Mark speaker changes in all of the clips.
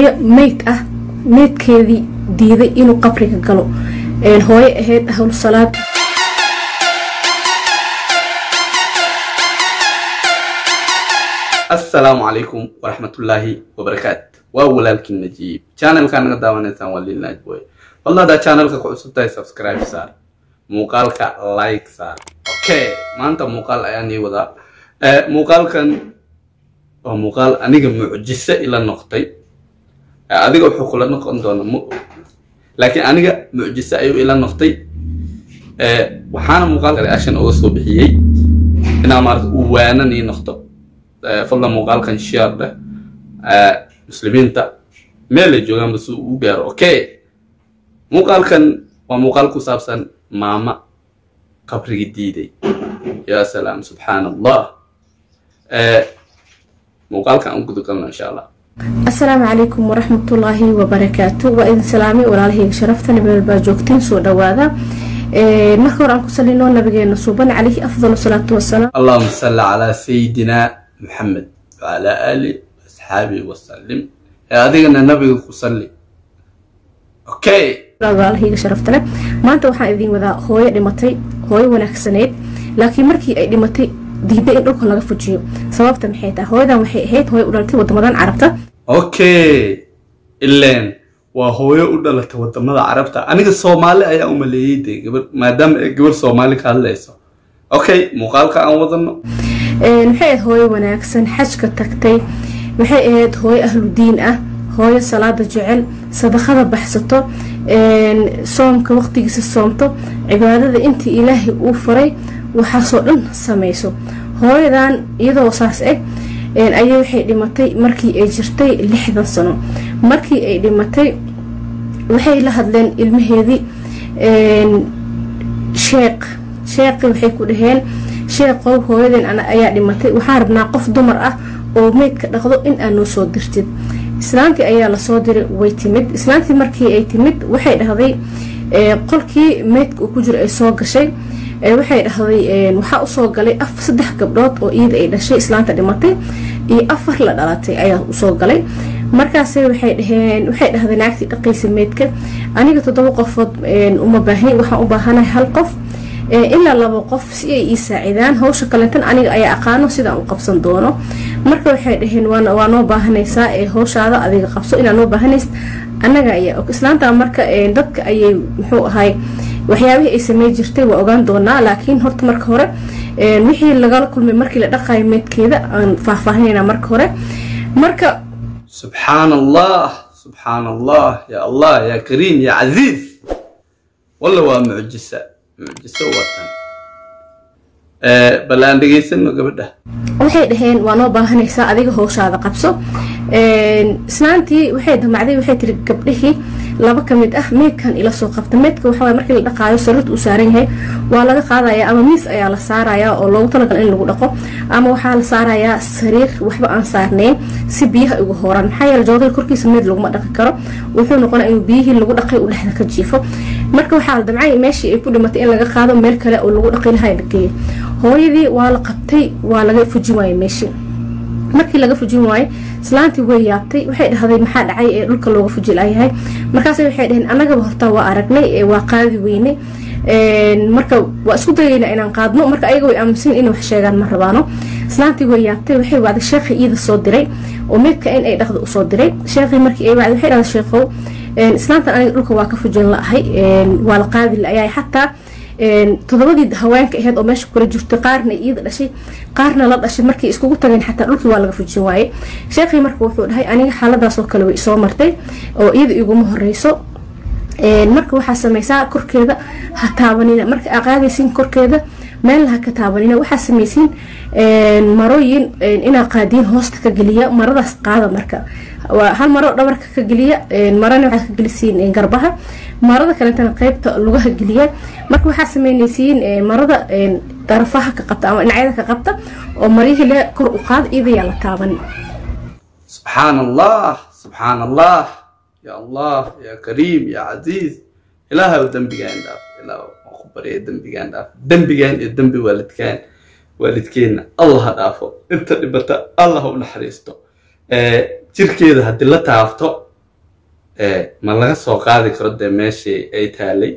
Speaker 1: hooyo meyd ah meydkeedii diiday inuu qabriga galo hooyo ahayd ahlu salaad
Speaker 2: asalaamu calaykum waraxmatullaahi wabarakaatu waa walaalkii najiib channelkaa naga daawanaysaan waa lil najboy fadlan haddaa channelka ku cusub tahay subscribe saar muuqaalka like saar okay maanta muuqaal ayaan ii wadaa muuqaalkan waa muuqaal aniga mucjise ila noqtay adiga wuxuu kula noqon doona ma og laakiin aniga mucjise ayuu ila noqtay waxaana muuqaalka reaction uga soo bixiyey inaa maarata uu waanan ii noqdo fadlan muuqaalkan share dheh muslimiinta meelay joogaanba si uu u gaaro okay muuqaalkan waa muuqaal ku saabsan maama qabrigi diiday yaa salaam subxaan allah muuqaalkan aan gudagalno insha allah
Speaker 1: asalaamu calaykum waraxmatullaahi wabarakaatu waa idin salaamay walaalahayga sharafta nabeel baa joogtiin soo dhawaada marka hore aan ku salino nabigeena suuban calayhi afdal salaatu wasalaam
Speaker 2: allahuma salli calaa sayidina muxamed wacalaa aali asxaabihi wasalim ee adigana nabiga ku salli okay
Speaker 1: walaalahayga sharafta leh maanta waxaan idin wadaa hooyo dhimatay hooyo wanaagsaneyd laakiin markii ay dhimatay diiday in dhulka laga fujiyo sababta maxay tahay hooyadan waxay ahayd hooyo u dhalatay wadamadan carabta
Speaker 2: okay ileen waa hooyo u dhalatay wadamada carabta aniga soomaali ayaa u maleeyey dee gabar maadaama ay gabar soomaali ka hadlayso okay muuqaalka aan wadano
Speaker 1: waxay ahayd hooyo wanaagsan xajka tagtay waxay ahayd hooyo ahlu diin ah hooyo salaada jecel sadaqada baxsato soomka waqtigiisa soomto cibaadada intii ilaahay uu faray waxaasoo dhan samayso hooyadan iyadoo saas eg ayay waxay dhimatay markii ay jirtay lixdan sano markii ay dhimatay waxay la hadleen ilmaheedii sheeq sheeqi waxay ku dhaheen sheeqow hooyaden ayaa dhimatay waxaan rabnaa qof dumar ah oo meydka dhaqdo in aad noo soo dirtid islaantii ayaa lasoo diray way timid islaantii markii ay timid waxay dhahday qolkii meydka uu ku jiro ay soo gashay waxay dhahday waxaa usoo galay saddex gabdhood oo iyada ay dhashay islaanta dhimatay iyo afar la dhalatay ayaa usoo galay markaas waxay dhaheen waxay dhahday naagtii dhaqaysa meydka aniga toddoba qofood uma baahni waxaan u baahanahay hal qof ilaa laba qof si ay ii saacidaan hawsha kalentan aniga ayaa aqaano sidaan u qabsan doono marka waxay dhaheen waa noo baahanaysaa ee hawshaada adiga qabso inaa noo baahanaysa annaga ayaa og islaanta marka dadka ayay muxuu ahay waxyaabihii ay samey jirtay waa ogaan doonaa laakiin horta marka hore wixii lagala kulmay markii la dhaqayo meedkeeda aan faahfaahinayna marka hore marka
Speaker 2: subxaan allah subxaan allah ya allah ya kariim ya casiiz walla waa mucjisa mucjiso watan bal aan dhegaysano gabadha
Speaker 1: waxay dhaheen waa noo baahanaysaa adiga howshaada qabso islaantii waxay damacday waxay tiri gabdhihii laba ka mid ah meydkan ila soo qabta meydka waxaa markii la dhaqaayo sarrad uu saaran yahay waa laga qaadayaa ama miis ayaa la saarayaa oo loogu talagala in lagu dhaqo ama waxaa la saarayaa sariir waxba aan saarnayn si biyaha uga horan maxaa yeele joodada korkiisa meyd laguma dhaqi karo wuxuu noqonaa inuu biyihii lagu dhaqay uu dhexda ka jiifo marka waxaa la damcay meeshii ay ku dhimatay in laga qaado meel kale oo lagu dhaqi lahaa la geeyo hooyadii waa la qabtay waa laga fujin waayey meeshii markii laga fujin waayey islaantii way yaabtay waxay dhahday maxaa dhacay ee dhulka looga fuji layahay markaas waxay dhaheen annagaba horta waa aragnay waa qaadi weynay marka waa isku dayayna inaan qaadno marka ayaga way aaminsan inay wax sheegaan ma rabaano islaantii way yaabtay waxay wacday sheekhii iida soo diray oo meydka in ay dhaqda usoo diray sheekhii markii ay wacday waxay dhahday sheekhow islaantan aniga dhulka waa ka fujin la-ahay waa la qaadi la-ayahay xataa todobadii haweenka aheyd oo meesha kula jirtay qaarna iyada dhashay qaarna la dhashay markay iskugu tageen xataa dhulkii waa laga fujin waaye sheekhii marka wuxuu dhahay aniga xaaladaasoo kale way isoo martay oo iyada iguma horeyso marka waxaa sameysaa korkeeda ha taabanina marka aa qaadaysiin korkeeda meelna ha ka taabanina waxaa sameysiin marooyin inaa qaadiin hoosta ka geliya maradaas qaada marka hal maro dhabarka ka geliya marana waxaad ka gelisiin garbaha marada kalentana qeybta lugaha geliya marka waxaa sameynaysiin marada darafaha ka qabta ama dhinacyada ka qabta oo maryihii le kor u qaada iyadayaa la taaban
Speaker 2: subxaan allah subxaan allah ya allah ya kariim ya casiiz ilaahaw dembigaan dhaaf ilaah waan ku barya dembigaan dhaaf dembigaan iyo dembi waalidkaan waalidkeenna allah ha dhaafo inta dhibata allah ha u naxariisto jirkeeda haddii la taabto ma laga soo qaadi karo dee meeshii ay taalay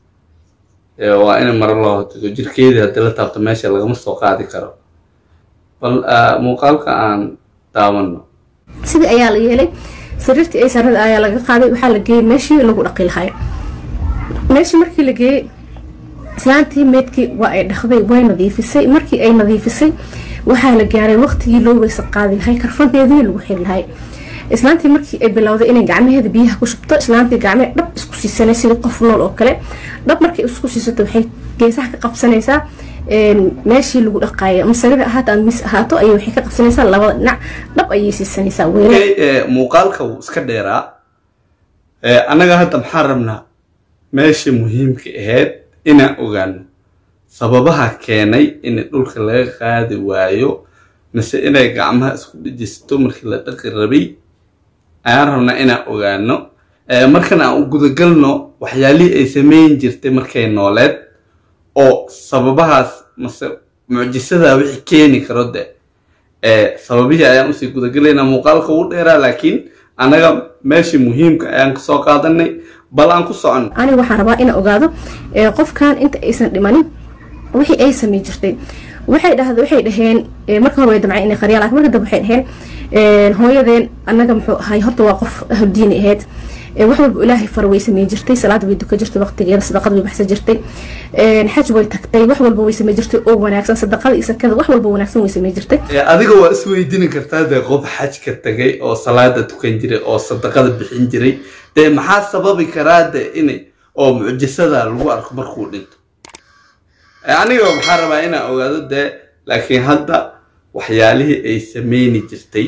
Speaker 2: waa in maro loo hotigo jirkeedii haddii la taabto meesha lagama soo qaadi karo bal muuqaalka aan daawano
Speaker 1: sidii ayaa la yeelay sariirtii ay sarada ayaa laga qaaday waxaa la geeyey meeshii lagu dhaqi lahay meeshii markii la geeyey islaantii meedkii waa ay dhaqday way nadiifisay markii ay nadiifisay waxaa la gaaray waqtigii loo weysa qaadi lahay karfanteedii lagu xiri lahay islaantii markii ay bilowday inay gacmaheeda biyaha ku shubto islaantii gacmee dhab isku siisanay sidii qof nool oo kale dhab markay isku siisato waxay geesaha ka qabsanaysaa meeshii lagu dhaqaaya masarida ahaato ama mis ahaato ayay waxay ka qabsanaysaa labada dhinac dhab ayay siisanaysaa weelal
Speaker 2: muuqaalka wuu iska dheeraa annaga hadda maxaan rabnaa meeshii muhiimka ahayd inaan ogaano sababaha keenay in dhulka laga qaadi waayo mise inay gacmaha isku dhejisto markii la dhaqi rabay ayaan rabnaa inaan ogaano markan aan u gudagalno waxyaalihii ay sameyn jirtay markay nooleed oo sababahaas mase mucjisada wixii keeni karo de sababihii ayaan usii gudagalaynaa muuqaalka ugu dheeraa laakiin annaga meeshii muhiimka ayaan kasoo qaadanay bal aan ku socon
Speaker 1: aniga waxaan rabaa inaan ogaado qofkan inta aysan dhimanin wixii ay samey jirtay waxay dhahda waxay dhaheen marka hore way damceen inay qariyaan lakin marka dambe waxay dhaheen hooyadeen annaga muxuu ahay horta waa qof ahludiini ahayd wax walba ilaahay far way samey jirtay salaad way duka jirtay waqtigeeda sadaqad way baxsan jirtay xaj way tagtay wax walba way samey jirtay oo wanaagsan sadaqada iyo sakada wax walba wanaagsan way samey jirtay
Speaker 2: adiga waa isweydiini kartaa dee qof xajka tagay oo salaada tukan jiray oo sadaqada bixin jiray dee maxaa sababi karaa de inay oo mucjisada lagu arko markuu dhinto aniga maxaa rabaa inaan ogaado dee laakiin hadda waxyaalihii ay sameyni jirtay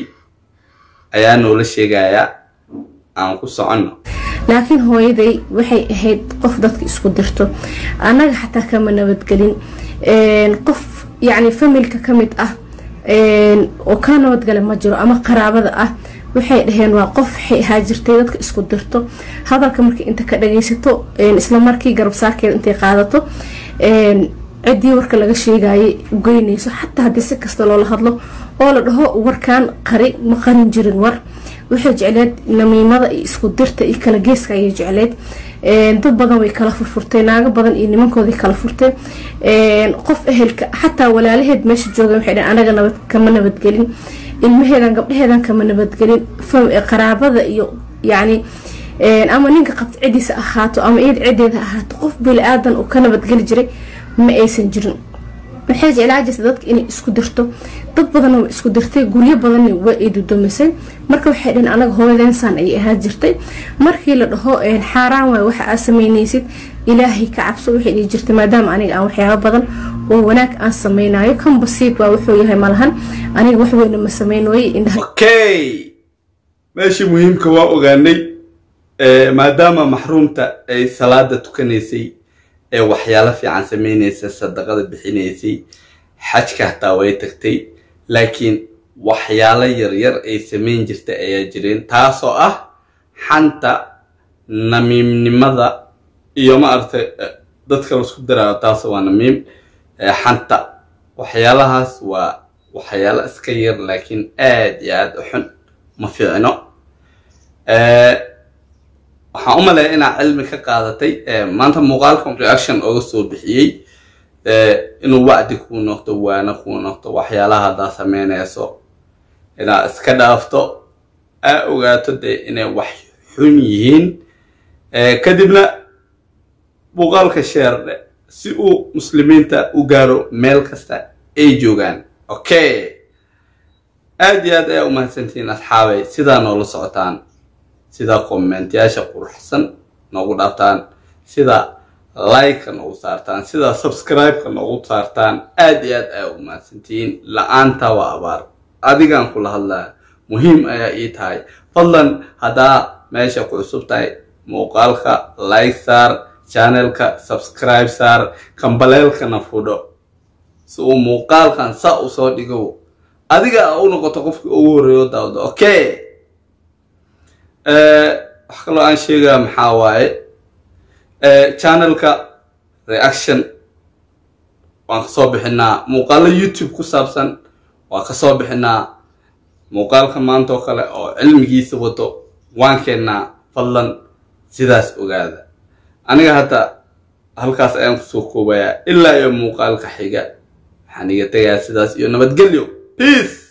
Speaker 2: ayaa noola sheegayaa aan ku soconno
Speaker 1: laakiin hooyaday waxay ahayd qof dadka isku dirto annaga xataa kama nabadgelin qof yacni familka ka mid ah oo ka nabadgala ma jiro ama qaraabada ah waxay dhaheen waa qof waxay ahaa jirtay dadka isku dirto hadalka markii inta ka dhagaysato isla markii garabsaarkeeda intay qaadato ciddii warka laga sheegayay ugeynayso xataa haddii si kasta loola hadlo oo la dhaho warkan qari ma qarin jirin war waxay jecleed namiimada iyo isku dirta iyo kala geeska ayay jecleed dad badan way kala furfurtay naago badan iyo nimankoodii kala furtay qof ehelka xataa walaalaheed meesha joogan waxay dhaheen anaga nabad kama nabadgelin ilmaheedan gabdhaheedan kama nabadgelin qaraabada iyo yacni ama ninka qabta ciddiisa ahaato ama iyad ciddeeda ahaato qof bili aadan uu ka nabadgeli jiray ma aysan jirin waxay jeclaa jirta dadka inay isku dirto dad badanna waa isku dirtay guryo badanna waa ay dudumisay marka waxay dhaheen anaga hooyadeensaan ayay ahaan jirtay markii la dhaho xaaraan waay waxa aad sameynaysid ilaahay ka cabso waxay dhihi jirtay maadaama aniga aan waxyaabo badan oo wanaag aan sameynayo kan basiib waa wuxuu yahay malahan aniga wax weyna ma sameynooye indhaha
Speaker 2: okay meeshii muhiimka waa ogaanay maadaama maxruumta ay salaada tukanaysay ee waxyaalo fiican sameynaysa sadaqada bixinaysay xajka hataa way tagtay laakiin waxyaalo yaryar ay sameyn jirtay ayaa jireen taasoo ah xanta namiimnimada iyo maaragtay dadka laisku daraayo taas waa namiim xanta waxyaalahaas waa waxyaalo iska yar laakiin aad iyo aad u xun ma fiicno waxaan u maleeya inaad cilmi ka qaadatay maanta muuqaalkan reaction oga soo bixiyey inuu wacdi kuu noqdo waana kuu noqdo waxyaalaha haddaa sameynayso inaad iska dhaafto aa ogaato dee inay wax xun yihiin kadibna muuqaalka sheerdhe si uu muslimiinta u gaaro meel kasta ay joogaan okay aad iyo aad ayaa umahadsantihiin asxaabay sidaa noola socotaan sida kommentyaasha quruxsan noogu dhaaftaan sida like-ka noogu saartaan sida subscribe-ka noogu saartaan aad iyo aad ayaa u mahadsantihiin la-aanta waa abaar adigaan kula hadlaya muhiim ayaa ii tahay fadlan haddaa meesha ku cusub tahay muuqaalka like saar channelka subscribe saar kambaleelkana fudho si uu muuqaalkan saa u soo dhigo adiga a u noqoto qofkii ugu horreeyo daawda okay wax kaloo aan sheegaya maxaa waaye channelka reaction waan kasoo bixinaa muuqaalo youtube ku saabsan waan kasoo bixinaa muuqaalka maanta oo kale oo cilmigiisa wato waan keennaa fadlan sidaas ogaada aniga hadda halkaas ayaan kusoo koobayaa ilaa iyo muuqaalka xiga waxaan iga tegayaa sidaas iyo nabadgelyo peace